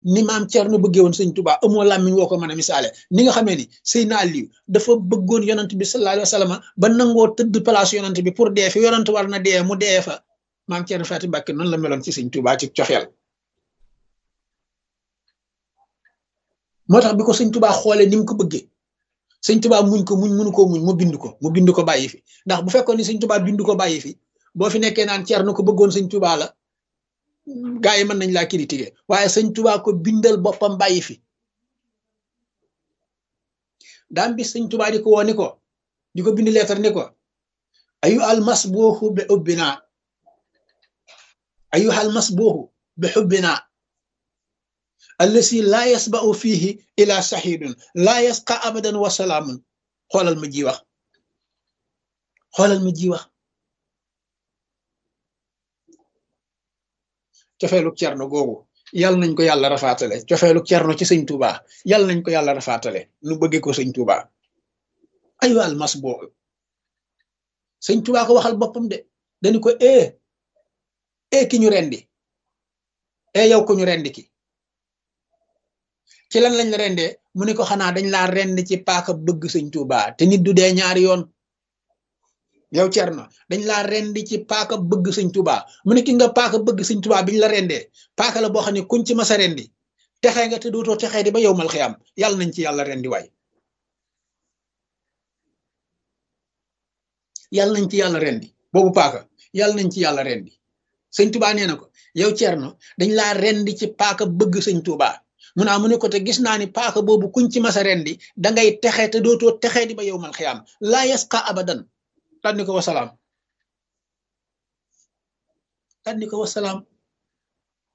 ni maam Thierno bëggee woon sëñ Touba amoo làmmiñ woo ko mën a misaale ni nga xamee ni Seydina Aliou dafa bëggoon yonant bi sallallahu alayhi wa sallam ba nangoo tëdd place yonant bi pour dee fi yonant war na dee mu dee fa maam Thierno Faty Mbacké noonu la meloon ci sëñ Touba ci coxeel moo tax bi ko sëñ Touba xoolee ni mu ko bëggee sëñ Touba muñ ko muñ mënu ko muñ mu bind ko mu bind ko bàyyi fi ndax bu fekkoon ni sëñ Touba bind ko bàyyi fi boo fi nekkee naan Thierno ko bëggoon sëñ Touba la gaa yi mën nañ laa critiquer waaye sëñ Touba ko bindal boppam bàyyi fi daam bi sëñ Touba di ko woo ni ko di ko bind leetar ni ko ayu almas booxu bi ubbina ayu almas booxu bi xubbina allasi laa yasba'u fihi ila saxidun laa yasqa abadan wa salaamun xoolal ma ji wax xoolal ma ji wax cofeelu cerno googu yàlla nañ ko yàlla rafaatale cofeelu cerno ci sëñ Touba yàlla nañ ko yàlla rafaatale nu bëggee ko sëñ Touba ayu almas boobu sëñ Touba ko waxal boppam de dañu ko e e ki ñu rendi e yow ko ñu rendi ki ci lan lañ la rendee mu ne ko xanaa dañ laa rend ci paaka bëgg sëñ Touba te nit du dee ñaari yoon yow Cerno dañ laa rendi ci paaka bëgg sëñ Touba mu ne ki nga paaka bëgg sëñ Touba biñ la rendee paaka la boo xam ne kuñ ci masa rendi texee nga te dootoo texee di ba yow mal xiyam yàlla nañ ci yàlla rendi waay yàlla nañ ci yàlla rendi boobu paaka yàlla nañ ci yàlla rendi sëñ Touba nee na ko yow Cerno dañ laa rendi ci paaka bëgg sëñ Touba mu naa mu ne ko te gis naa ni paaka boobu kuñ ci masa rendi dangay texe te dootoo texee di ba yow mal xiyam laa yasqa abadan tànni ko wasalaam tànni ko wasalaam